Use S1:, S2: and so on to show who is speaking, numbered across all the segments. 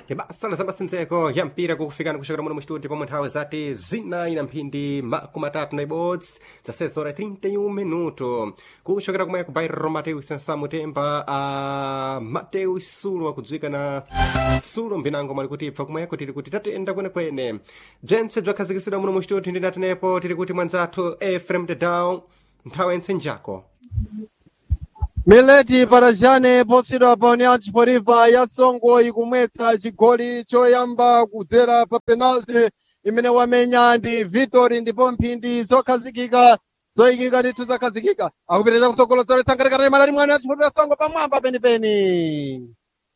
S1: ibasa la zamasenzeko ya mpira kukufikana kuchokera muno mu studio pomwe nthawi zati zinayi na mphindi makumi atatu na ibots za sezora 31 minuto kuchokera kumwe ku bairro mateus nsamu temba a mateus sulo akudziwika na sulo mbinango mwali kuti ibva kumweko tiri kuti tatenda kwenekwene bzentse bzakhazikisidwa muno mu studio ndinatenepo tiri kuti mwanzathu efrem dedown nthawi yentsenjako
S2: mileti parajane posidwa pa união desportiva ya songo ikumwetsa chigoli choyamba kudzera pa penalty imene wamenya ndi victory ndipo mphindi zokhazikika zoyikika ndithu zakhazikika akupitiriza kutsogolo zoletsa nkatikati malali mwana ya desportiva ya songo pamwamba penipeni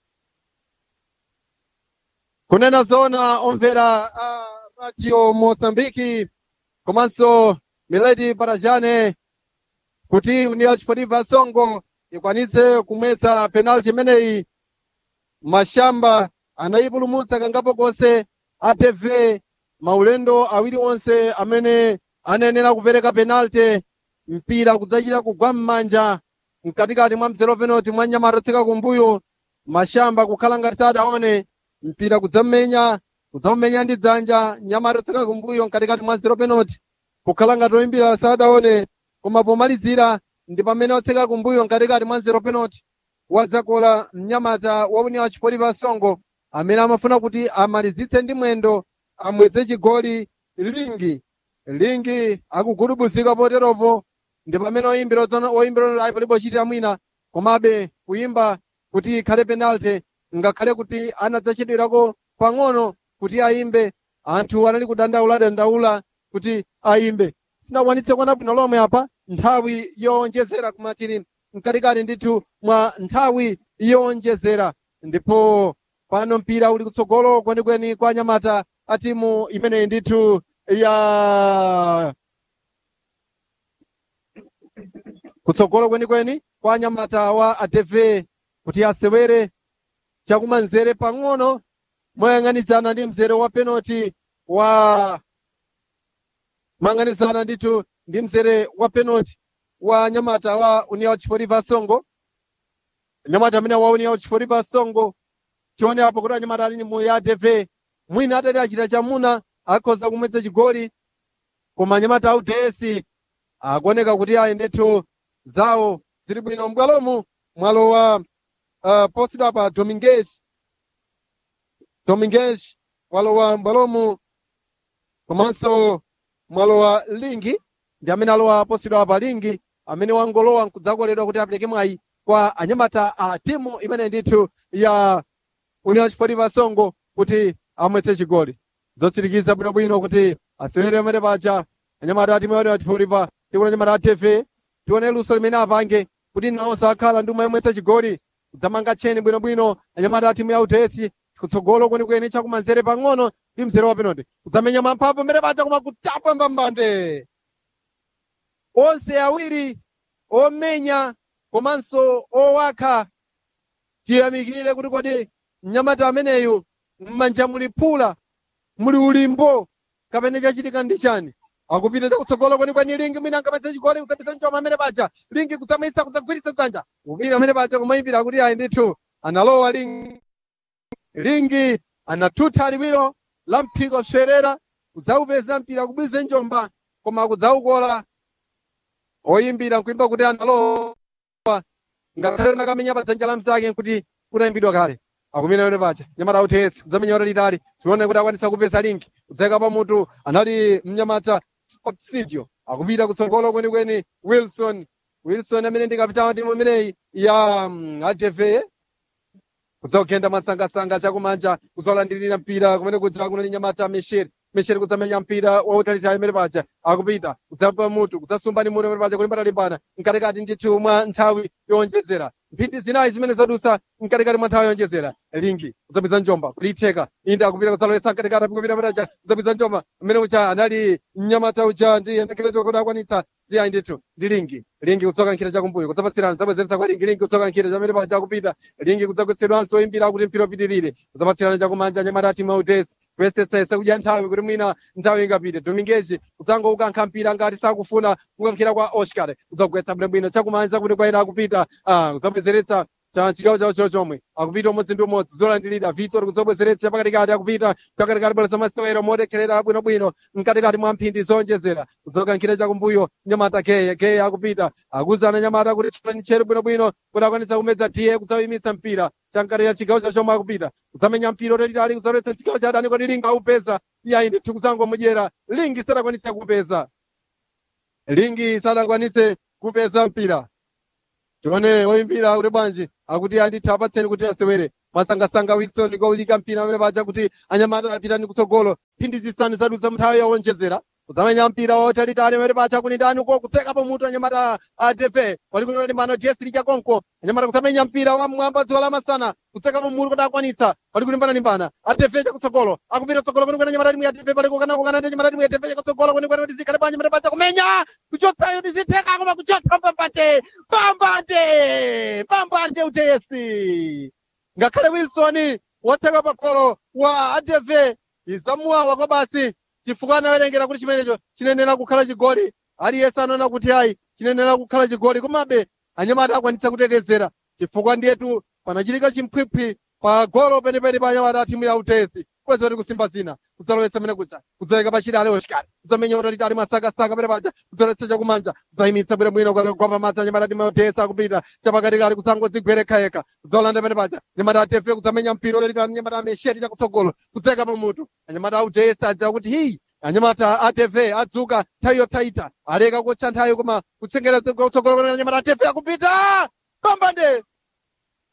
S2: kunena zona omvera a radio moçambike komanso mileti parajane kuti união desportiva ya songo ikwanitse kumwetsa penalty imeneyi mashamba anayipulumutsa kangapo konse atv maulendo awiri onse amene anayenera kupereka penalty mpira kudzachita kugwa m'manja mkatikati mwa mzero penalty mwa nyamata tsika kumbuyo mashamba kukhala ngati sadaone mpira kudzamenya kudzamumenya ndi dzanja nyamata tsika kumbuyo mkatikati mwa zero penalty kukhala ngati oyimbira sadaone koma pomalizira ndi pamene otseka kumbuyo mkatikati mwa zero penalty wadzakola mnyamata wa união desportiva songo amene amafuna kuti amalizitse ndi mwendo amwetse chigoli lingi lingi akugudubuzika poteropo ndi pamene oyimbira oyimbira ayi palibe ochitira mwina komabe kuyimba kuti ikhale penalty ngakhale kuti anadzachedwerako pang'ono kuti ayimbe anthu anali kudandaula dandaula kuti ayimbe sinakwanitse kuona bwino lomwe apa nthawi yowonjezera kumatiri mkatikati ndithu mwa nthawi yowonjezera ndipo pano mpira uli kutsogolo kwenikweni kwa anyamata a timu imeneyi ndithu ya kutsogolo kwenikweni kwa anyamata wa adv kuti asewere chakumanzere pang'ono moyang'anizana ndi mzere wa penalty wa moyang'anizana ndithu ndi mzere wa penalty wa nyamata wa união desportiva songo nyamata amene wa união desportiva songo tione apo kuti anyamata ali mu ya adv mwina atati achita chamuna akhoza kumwetsa chigoli koma anyamata a uds akuoneka kuti ayi ndithu zawo zili bwino m'bwalomu mwalo wa uh, posidwa pa domingues domingues walowa m'bwalomu komanso mwalo wa lingi ndi amene alowa posidwa pa lingi amene wangolowa nkudzakoledwa kuti apereke mwayi kwa anyamata a timu imene ndithu ya união desportiva songo kuti amwetse chigoli zotsirikiza bwinobwino kuti asewere amene paja anyamata a timu ya união desportiva tikuti anyamata a tv tione luso limene apange kuti nawonso akhala ndi umwe yomwetsa chigoli kudzamanga tcheni bwinobwino anyamata a timu ya utesi kutsogolo kwenikweni chakumanzere pang'ono ndi mzere wa penalty kudzamenya mamphamvu amene paja koma kutapa mbambande onse awiri omenya komanso owakha tiyamikire kuti kodi mnyamata ameneyu m'manja muli phula muli ulimbo kapene chachitika ndi chani akupita chakutsogolo kwenikweni lingi mwina angamwetse chigoli kudzapita mchoma amene paja lingi kudzamwitsa kudzagwiritsa dzanja kupita amene paja kumayimbira kuti ayi ndithu analowa lingi lingi anathutha liwiro la mphiko swerera kudzaupeza mpira kubwize njomba koma kudzaukola oyimbira nkuimba kuti analowa ngakhale nakamenya pa dzanja la mzake kuti kunayimbidwa kale akumina yone paja nyamata utesi kudzamenya ora litali tione kuti akwanitsa kupeza linki kudzayika pamutu anali mnyamata obsidio akupita kutsogolo kwenikweni wilson wilson amene ndi kapitawo timu imeneyi ya um, adv kudzakugenda mwasangasanga chakumanja kuzolandirira mpira kumene kudza kunali nyamata mesheri mesheri kudzamenya mpira wautalitali imene paja akupita kudzapa mutu kudzasumba ndi mutu imene paja kulimbana limbana mkatikati ndithu mwa nthawi yowonjezera mphindi zinayi zimene zadutsa mkatikati mwa nthawi yowonjezera lingi kudzapeza njomba kulitheka inde akupita kudzalowetsa mkatikati apikupita pataja kudzapeza njomba mmene uja anali mnyamata uja ndi ndekeleto kuti akwanitsa ziyayi ndithu ndi lingi lingi kutsoka nkhira chakumbuyo kudzapatsirana kudzabwezeretsa kwa lingi lingi kutsoka nkhira chamene paja akupita lingi kudzagwetsedwanso oyimbira kuti mpira upitirire kudzapatsirana chakumanja nyamata a timu ya udesi kuyesetsesa kudya nthawi kuti mwina nthawi ingapite domingezi kudzango ukankha mpira ngati sakufuna kukankhira kwa oscar kudzagwetsa bwinobwino chakumanja kuti kwayera akupita kudzabwezeretsa cha chigawo chawo cho chomwe akupita umodzi ndi umodzi zolandilira vitor kuzobwezeretsa pakatikati akupita pakatikati bwera zamasewero modekherera bwinobwino mkatikati mwa mphindi zonjezera kuzokankhira chakumbuyo nyamata geye geye akupita akuzana nyamata kuti tchani tcheru bwinobwino kuti akwanisa kumedza tiye kuzawimitsa mpira chamkatikati chigawo chawo chomwe akupita kuzamenya mpira utalitali kuzoletsa chigawo cha adani kuti lingi aupeza iyayi ndithu kuzangomudyera lingi sadakwanitse kupeza lingi sadakwanitse kupeza mpira tione woyimbira kuti bwanji akuti anditha apatseni kuti asewere masangasanga wilson kwaulika mpira amene paja kuti anyamata apitani kutsogolo mphindi zisanu zadutsa mnthawi yowonjezera kuzamenya mpira wotalitali amene paja kuti ndani ko kutsekapo mutu anyamata a defe walikuti ndi mano jesili chakonko anyamata kuzamenya mpira wa mwamba dziwa lamasana kutsekapo mutu kuti akwanitsa walikulimbana limbana adefe chakutsogolo akupita tsogolo kuni kwena anyamata timu ya defe palikukana kukana ndi anyamata timu ya defe chakutsogolo kuni kwena kuti zikhale bwanji amene paja kumenya kuchotsayo ndi zitheka koma kuchotsa pambate pambate pambate uteyesi ngakhale wilson wotseka pakolo wa adv izamuwawa kwa basi chifukwa anawerengera kuti chimenecho chinenera kukhala chigoli aliyense anaona kuti ayi chinenera kukhala chigoli komabe anyamata akwanitsa kutetezera chifukwa ndiyetu panachitika chimphwiphwi pa golo penepene pa anyamata a timu ya utesi kweza kuti kusimba zina kudzalowetsa mene kuja kudzaweka pachiri ale oshikali kudzamenya utalitali masakasaka pene paja kudzalowetsa chakumanja kudzayimitsa bwinobwino kwa pamadzi anyamata timu ya utesi akupita chapakatikati kudzangodzigwereka kudzawulanda pene paja anyamata atefe kudzamenya mpira utalitali anyamata amesheti chakutsogolo kudzeka pamutu anyamata a utesi adziwa kuti hii anyamata atv adzuka nthawi yothaita aleka kutcha nthawi koma kutsengera kutsogolo kwa anyamata atv akupita pambande